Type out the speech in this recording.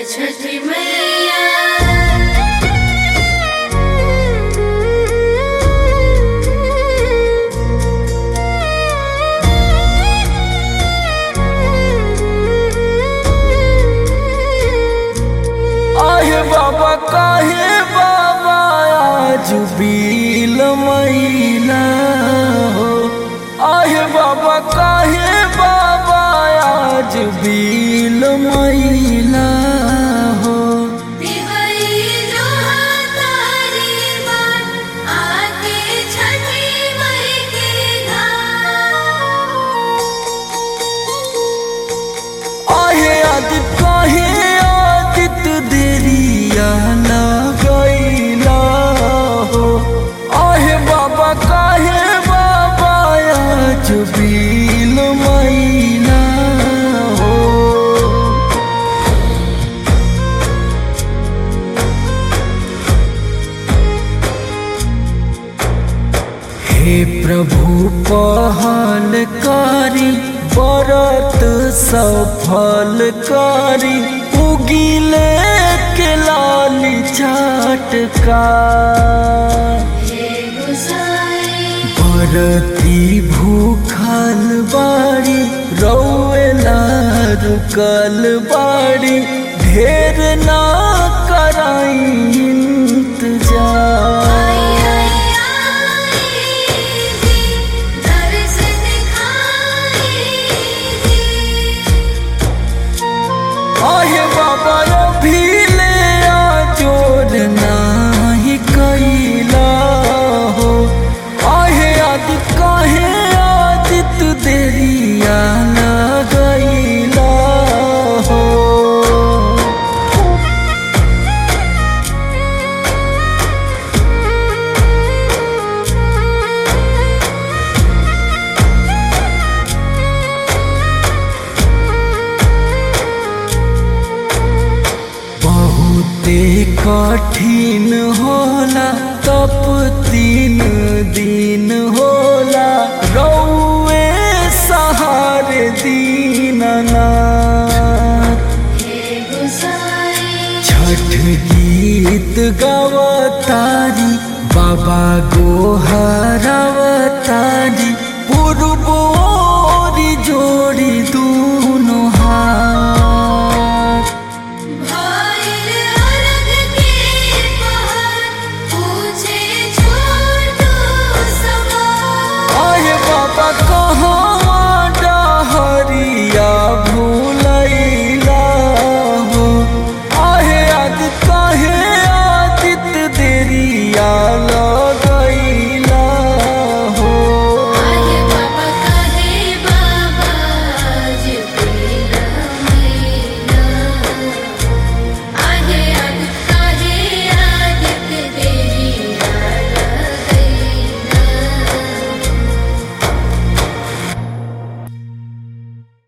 छठी मैया आहे बाबा काहे बाबा आज बील मैला हो आहे बाबा काहे बाबा आज बील मैला हो दिवाई जो तारी बात आके छठी मई के घाट आहे आदित काहे आदित देरिया ना गईला हो आहे बाबा काहे बाबा आज बील मैला हो हे प्रभु पहल करी व्रत सफल करी उगिले के लाली चाटका हे गुसाई भरती भूखल बाड़ी रौला रुकल बाड़ी ढेर ना कराई इंतजार आई आई आई जी दर्श दिखाई जी आहे बाबा अभी ले आ जोर नाही कैला हो आहे आदित काहे आदित देरिया ना गईला हो बहुते कठिन होला तप तीन दिन होला रौए सहारे दीननाथ हे गुसाई छठ गीत गवतारी बाबा गोहरा